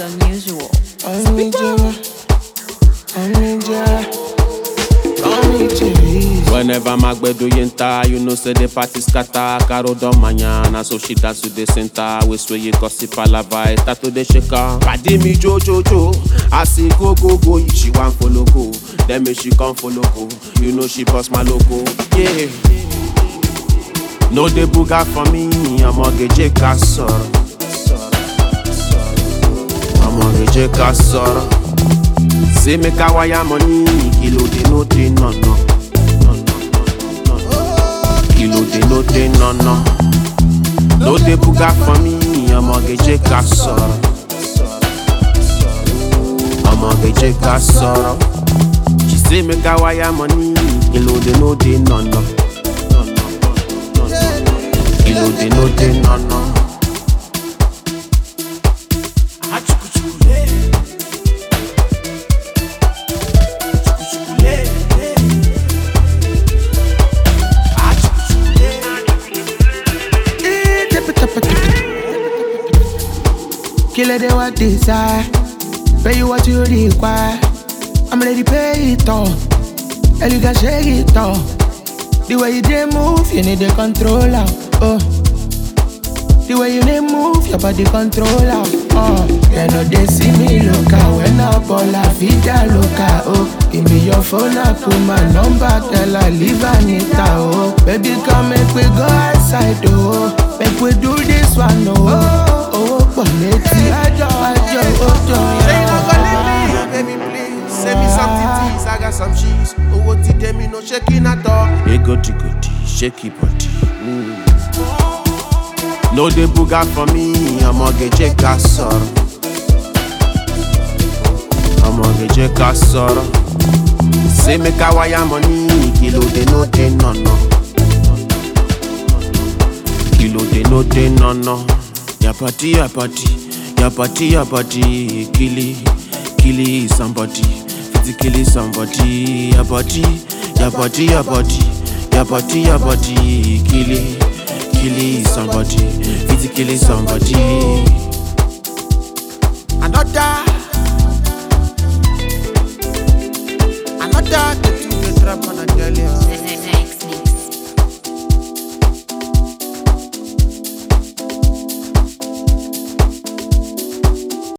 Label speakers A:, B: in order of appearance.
A: unusual.
B: I'm in jail. I'm in jail. I'm in jail.
C: Whenever my gbedo yenta, you know say the party scatter. Caro don mañana, so she dance to the center. We swear you gossip palava, start to the shaker. Padi me jo jo jo, I see go go go, she want follow go. Then me she come follow go, you know she bust my logo. Yeah. No dey buga for me, ọmọge ká sọ̀rọ̀. Ọmọge ká sọ̀rọ̀. Say make I wire money, kilo dey no dey no no. Kilo dey no dey no no. No dey buga for me, ọmọge ká sọ̀rọ̀. Ọmọge ká sọ̀rọ̀. She say make I wire money, kilo dey no dey no no. Kilo dey no dey no no.
B: Kill it, they what desire. Pay you what you require. I'm ready to pay it all. And you can shake it all. The way you dey move, you need the controller. Oh. The way you dey move, your body controller. Oh. You know they see me loca when I ball a vida loca. Oh. Give me your phone, I put my number, tell her leave Anita. Oh. Baby, come make we go outside. Oh. Make we do this one. Oh. Oh, pọ̀ létí. Ẹjọ́ ẹjọ́ ọjọ́.
C: Say you not gonna leave me, baby please. Send me some titties, I got some cheese. Owó ti dé mi, no shaking at all. Egoti goti, shaky body. Mm. No dey buga for me, ọmọge jẹ́ ká sọ̀rọ̀. Ọmọge jẹ́ ká sọ̀rọ̀. Say make I wire money, kilo dey no dey nọ̀nà. Kilo dey no dey nọ̀nà. Your party, your party, your party, your party, killy, killy somebody, physically somebody, your body, your body, your body, your body, your body, killy, killy somebody, physically somebody. Another